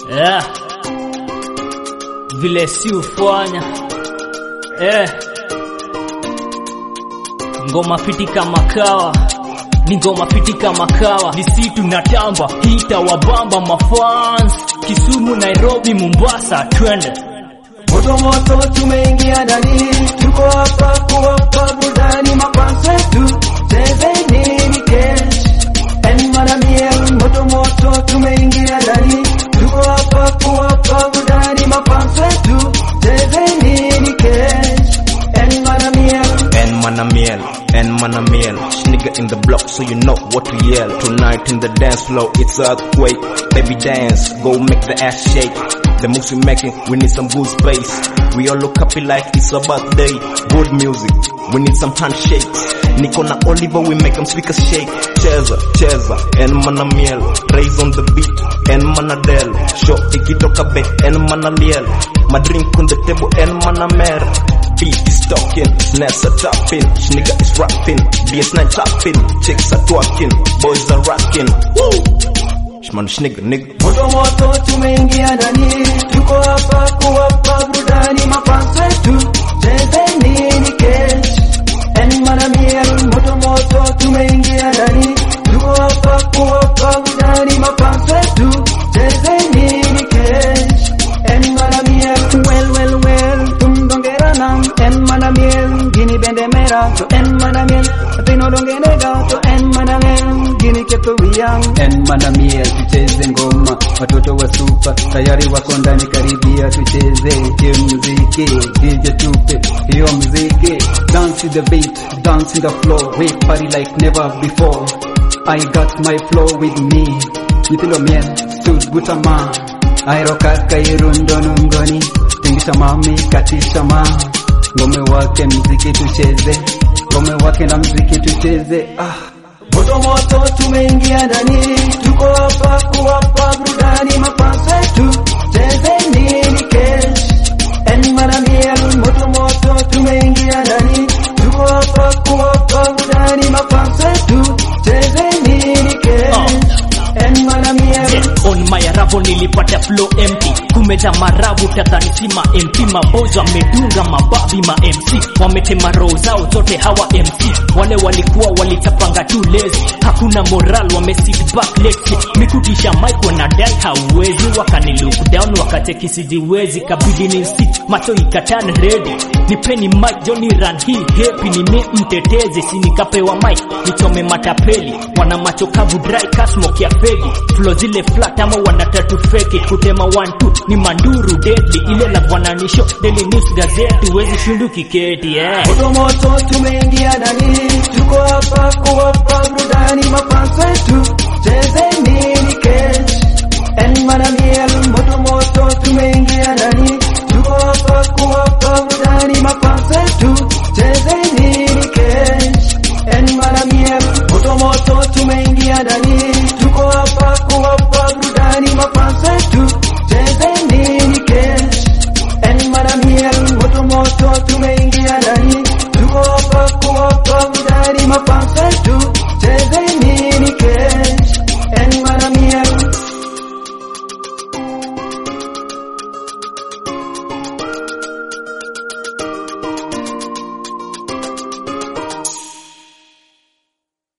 yeah. Vile si ufanya eh. Ngoma fiti kama kawa ni ngoma fiti kama kawa, ni si tunatamba hita wabamba mafans Kisumu, Nairobi, Mombasa, twende Moto moto tumeingia ndani, tuko hapa kuwapa burudani mapansa tu, chezeni ni kesh en manamiel. Moto moto tumeingia ndani, tuko hapa kuwapa burudani mapansa tu, chezeni ni kesh en manamiel. And manamiel, and manamiel. Nigga in the block, so you know what to yell. Tonight in the dance floor, it's earthquake. Baby dance, go make the ass shake. The moves we making, we need some good space. We all look happy like it's a birthday. Good music, we need some handshakes. Nico na Oliver, we make them speakers shake. Cheza, cheza, and manamiel. Raise on the beat, and manadel. Show ikitoka be, and manaliel. My drink on the table, and manamer. Beat is talking, snares are tapping, nigga is rapping, BS9 tapping, chicks are twerking, boys are rocking. Woo! Shman nigga, nigga. Moto moto tumeingia ndani, tuko hapa kuwapa burudani mapansa tu, chezeni ni kesh en manamiel. Moto moto tumeingia ndani, tuko hapa kuwapa burudani mapansa tu, chezeni ni kesh en manamiel. Well well well, tumdongerana en manamiel, gini bendemera to en manamiel, pino dongenega to en manamiel, gini keto wiyang en manamiel, tucheze ngoma, watoto wa supa tayari wako ndani, karibia tucheze hiyo muziki, DJ tupe hiyo muziki, dance to the beat, dance in the floor, we party like never before. I got my flow with me, nyithindo miel, stud butama, aero kaka irundo nungoni, tingisha mami, katisha ma, ngome wake mziki tucheze, ngome wake na mziki tucheze, ah. Moto moto tumeingia ndani, tuko hapa kuwapa burudani mapansa tu, chezeni ni kesh en manamiel. Moto moto tumeingia ndani, tuko hapa kuwapa burudani mapansa tu, chezeni ni kesh en manamiel. Yeah, on my arrival nilipata flow empty kumeza marabu tadhani si ma MP maboys wamedunga mababi ma MC wametema roho zao zote hawa MC wale walikuwa walitapanga tu lazy hakuna moral wame sit back lexi mikutisha mic wanadai hauwezi wakani look down wakacheki sijiwezi kabidi ni sit macho ikatan ready nipeni mic Johnny run hii happy ni mi mtetezi sinikapewa mic nichome matapeli wana macho kavu dry kasmok ya fegi flow zile flat ama wanatatu fake kutema one two ni manduru deadly ile la bwananisho daily news gazeti wezi shindu kiketi yeah. Moto moto tumeingia ndani, tuko hapa kuwapa burudani mapansa tu, chezeni